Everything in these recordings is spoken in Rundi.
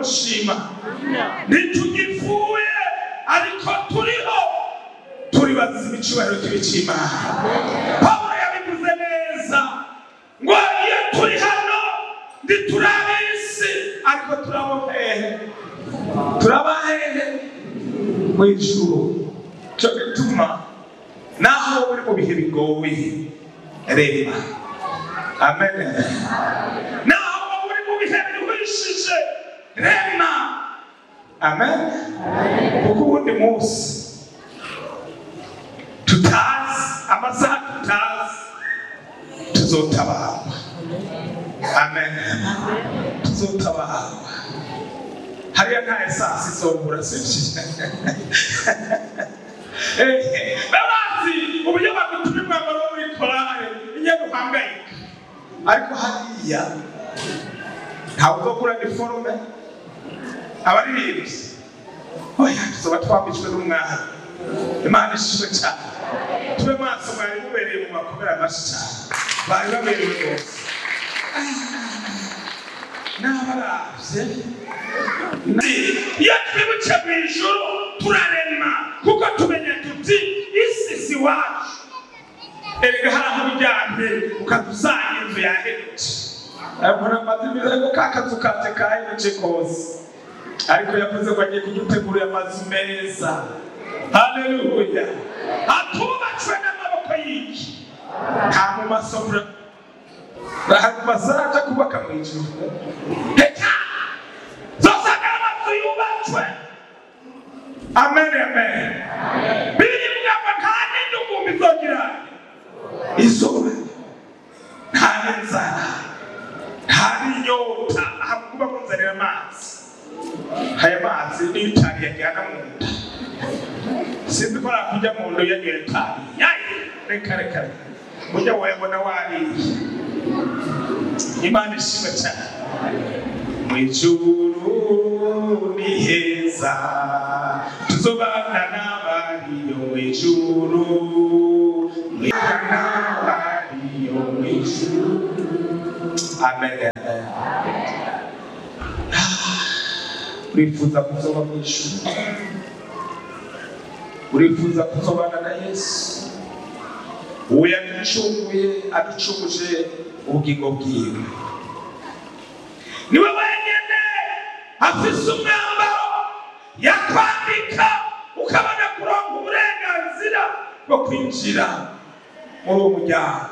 gushima ntitugipfuye ariko turiho turi bazize ibicubahiro cy'ibicimana pawulo yabivuze neza ngo iyo turi hano ntiturabe isi ariko turabo hehe turaba hehe mu ijuru cyo gituma naho wowe uri mu bihe bigoye reba amen naho wowe uri mu bihe biruhishije rema amen kuko ubundi munsi tutazi amasaha tutazi tuzotabarwa amen tuzotabarwa hariya nta esasi izobura sibyo babazi uburyo bagutuma umwambaro wo muri korale iyo duhangayika ariko hariya ntawe uzogura iniforume abaririmbyi oya tuzoba twambitswe n'umwami imana ishimwe cyane tube maso mwari mubereye mu makomera amashi cyane bari baberewe rwose n'abaravye iyo twibutse mu ijuru turarema kuko tumenya tuti isi si wacu erega hari aho uryamye ukadusanga inzu yahemutse ariko namaze ibiza ko ka kazu kanje kahemutse kose ariko yavuze ko agiye kudutegurira amazu meza haleluya atubatswe n'amaboko y'iki nta mu masomero bahari bazaja kubaka mu ijuru reka zosanga amazu yubatswe amen amen bibiri bivuga ngo nta n'indugumbi izogira izuba nta n'inzara nta n'inyota ahakuba kunzanira amazi aya mazi niyo itabi yajyana mu nda sinzi ko nakujya mu nda yanyoye itabi yayi reka reka reka ujya wayabona wariye imana ishimwe cyane mu ijuru ni heza tuzobana n'abariyo mu ijuru n'abariyo mu ijuru amen urifuza kuzoba mu ijuru urifuza kuzobana na yesu uwo yaducunguye aducunguje ubugingo bwiwe niwe wenyine afise umwambaro yakwambika ukabona kuronka uburenganzira bwo kwinjira muri uwo muryango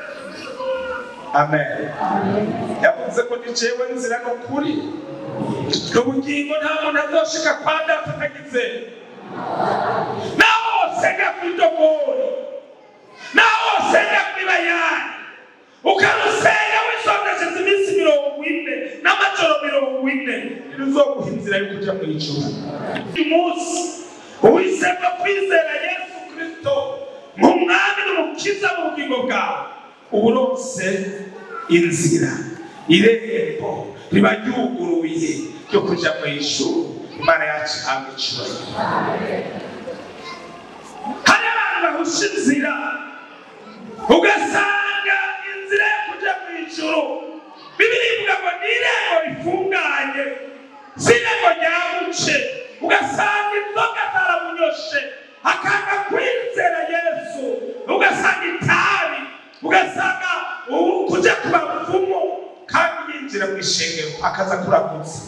amen yavuze ko ni jewe nzira n'ukuri n'ubugingo nta muntu azoshika kwa data atagize naho wosenga kuri dogori naho wosenga kuri bayani ukarusenga wisondesheje iminsi mirongo ine n'amajoro mirongo ine ntiruzoguha inzira yo kuja mu ijuru uyu munsi uhisemo kwizera yesu kristo nk'umwami n'umukiza mu bugingo bwawe uba uronse inzira irembo riba ryuguruye ryo kuja mu ijuru imana yacu ihabwa icyubahiro hari abantu bahusha inzira ugasanga inzira yo kuja mu ijuru bibiri ivuga ngo ni irembo rifunganye si irembo ryabuce ugasanga inzoga zaramunyoshe akanga kwizera yesu ugasanga itabi ugasanga ubu kuja ku bapfumu kandi yinjira mu ishengero akaza kurakutse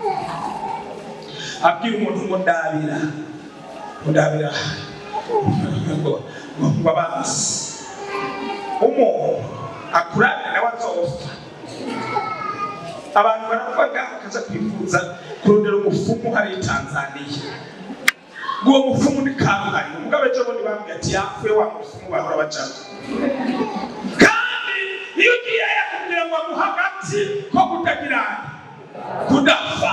abwira umuntu ngo ndabira ngo ndabira ngo ngo abanzi umuntu akurabira nawe azopfa abantu baravuga bakaza kwifuza kurondera umufumu hariya i tanzaniya ngo uwo mufumu ni karuhari umugabo ejo bundi bambwiye ati yapfuye wa mufumu bahora bacamo kandi iyo ugiye yakubwira ngo aguha agati ko kutagira kudapfa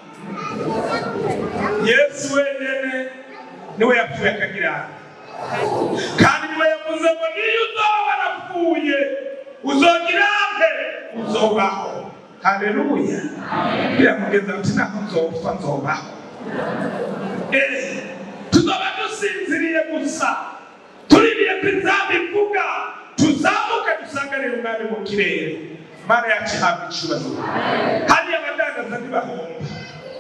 yesu wenyine niwe yapfuye akagira kandi niwe yavuze ngo niyo uzoba warapfuye uzogira mbe uzobaho haleluya biramugeza ati naho nzopfa nzobaho Eh, tuzoba dusinziriye gusa tuririye ko inzamba ivuga tuzamuke dusanganire umwami mu kirere mana yacu ihabwa icyubahiro hariya abadandaza ntibahomba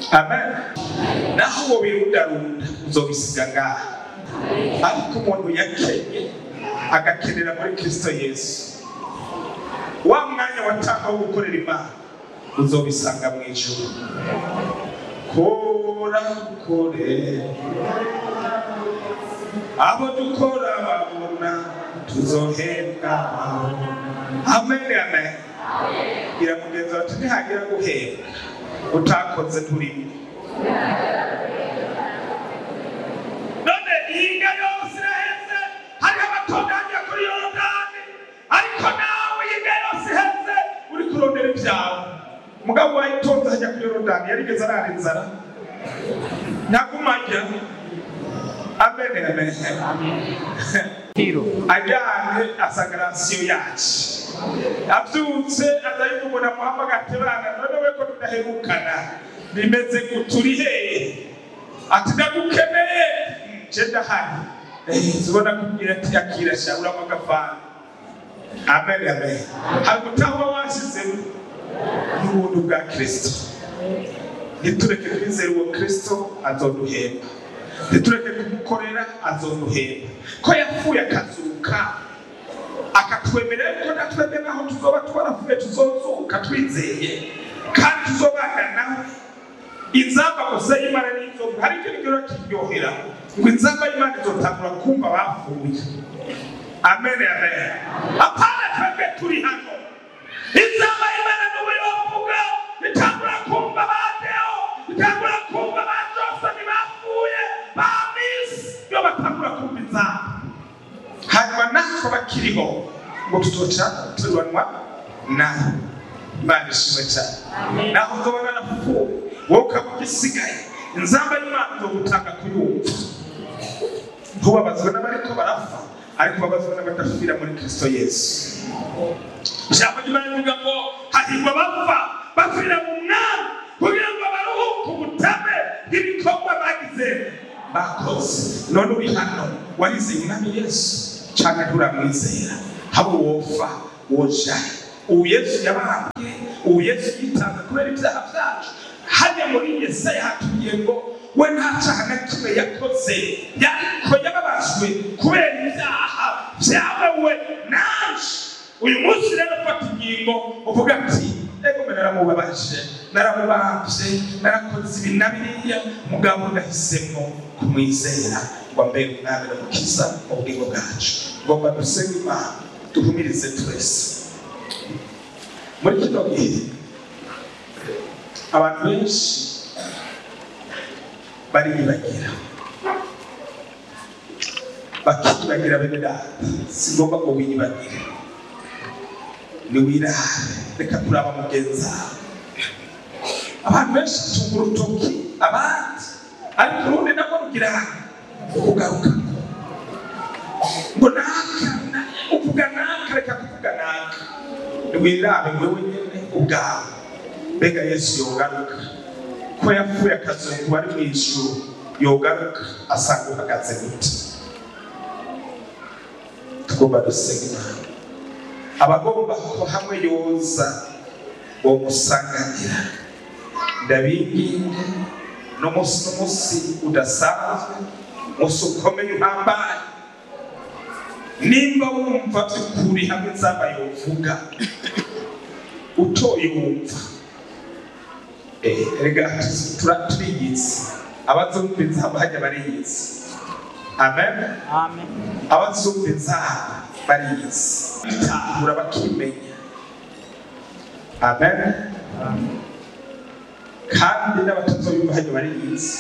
amen naho uwo birundarunda uzobisiga ngaha ariko umuntu yakenye agakenera muri kristo yesu wa mwanya watanga wo gukorera imana uzobisanga mu ijuru kora kore abo dukora babona tuzohembwa amen amen gira mugenzi wacu ntihagira guhembwa utakoze turimo none ihinga yose iraheze hariho abatunganya kuri yorodani ariko nawe ihinga yose iheze uri kurondera ibyawe mugabo wayitonze hajya kuri yorodani yarigeze arara inzara ntagumajya amen amen ajyanye asanga rasiyo yacu abyutse azayiva umuntu amuhamagara ati bana none we ko tudaherukana bimeze guturi hehe ati ndagukeneye nje ndahari zibona kubwira ati akira sha uramo agafana amen amen hari gutahwa washyizemo n'ubuntu bwa kristo ntitureke kwizera uwo kristo azoduhemba ntitureke kumukorera azoduhemba ko yapfuye akazuka akatwemerera ko natwebwe naho tuzoba twarapfuye tuzozuka twizeye kandi tuzobana nawe inzamba gusa y'imana n'inzovu hari ikintu gihora kiryohera ngo inzamba y'imana izotangura kumva bapfuye amen amen apana twebwe turi hano inzamba y'imana n'ubu yovuga bitangura kumva ba deo bitangura kumva ba josoni bapfuye ba misi iyo batangura kumva inzamba hanyuma natwe bakiriho ngo tuzoca tubanwa nawe imana ishimwe cyane naho uzobona napfuye wowe ukaba ugisigaye inzamba y'imana izogutanga kuyumva ntubabazwe n'abariko barapfa ariko babazwe n'abadapfira muri kristo yesu ijambo ry'imana rivuga ngo hahirwa abapfa bapfira mu mwami kugira ngo baruhuke ubutame bw'ibikorwa bagize bakoze none uri hano warizeye umwami yesu cyangwa nturamwizera haba wofa wojaye ubu yesu yabambwe ubu yesu yitanze kubera ibyaha byacu hajya muri yesaya hatubwiye ngo we nta cyaha na kimwe yakoze yariko yababajwe kubera ibyaha byawe we naje uyu munsi rero fata ingingo uvuga ati ego mbe naramubabaje naramubambye narakoze ibi na biriya mugabo ndahisemo kumwizera ngo ambe umwami n'umukiza mu bugingo bwacu ngomba dusenge imana duhumirize twese muri kino gihe abantu benshi bariyibagira bakiyibagira bene data si ngombwa ngo wiyibagire niwirare reka kuraba mugenzi wawe abantu benshi batunga urutoki abandi ariko urundi nabwo rugira kugaruka ngo naka na- uvuga naka reka kuvuga naka niwirabe wewe nyene ubwawe mbega yesu yogaruka ko yapfuye akazungu ari mu ijuru yogaruka asanga uhagaze gute tugomba dusenga imana abagomba kuba hamwe yoza uwo musanganira ndabinginge n'umunsi n'umunsi udasanzwe umunsi ukomeye uhambaye nimba wumva by'ukuri hamwe nzaba yovuga utoye wumva Eh, erega tura- turiyizi abazumva inzamba hajya bariyizi amen Amen. abazumva inzamba bariyizi bitahura bakimenya amen kandi n'abatazoyumva hajya bariyizi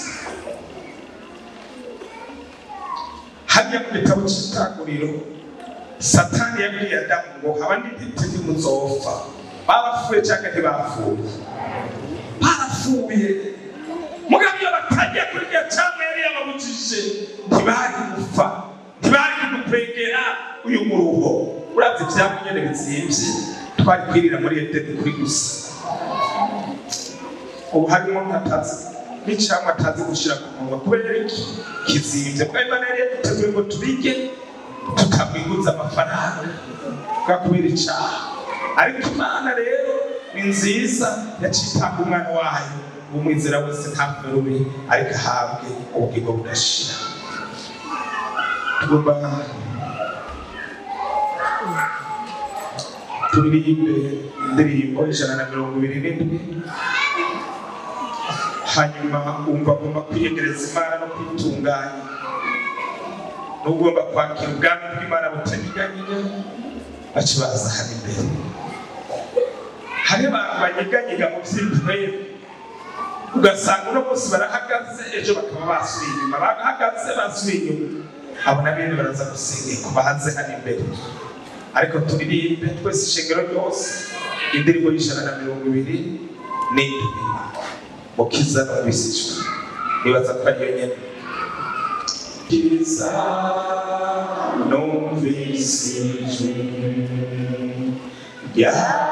hajya mu gitabo cy'itanguriro satani yabwiye adamu ngo haba n'intiti ntimuzopfa barapfuye cyangwa ntibapfuye barapfuye mugabo iyo batagiye kuri iryo cyangwa yari yababujije ntibari gupfa ntibari kudukwegera uyu muruho urazi ibyabo nyine bizimvye twari kwirira muri edeni kuri gusa ubu harimo nkatazi n'icyamwa atazi gushyira ku munwa kubera iki kizimvye kuko imana yari yaduteguye ngo tubige tukamwiguza amafaranga bwa kubera icyaha ariko imana rero ni nziza yaciye itanga umwana wayo umwizera wese ntapfe rubi ariko ahabwe ubugingo budashira tugomba turirimbe indirimbo ijana na mirongo ibiri n'indwi hanyuma wumva agomba kwiyegereza imana no kwitunganya n'ugomba kwakira ubwami bw'imana butanyeganyega baca baza hano imbere hari abantu banyeganyega mu by'impwemu ugasanga uno munsi barahagaze ejo bakaba basubiye inyuma bahagaze basubiye inyuma abo na bene baraza gusengera ku bahanze hano imbere ariko turirimbe twese ishengero ryose indirimbo y'ijana na mirongo ibiri n'indwi mukiza n'ubisijwe nibaza ko ariyo nyene kiza numvisijwe ya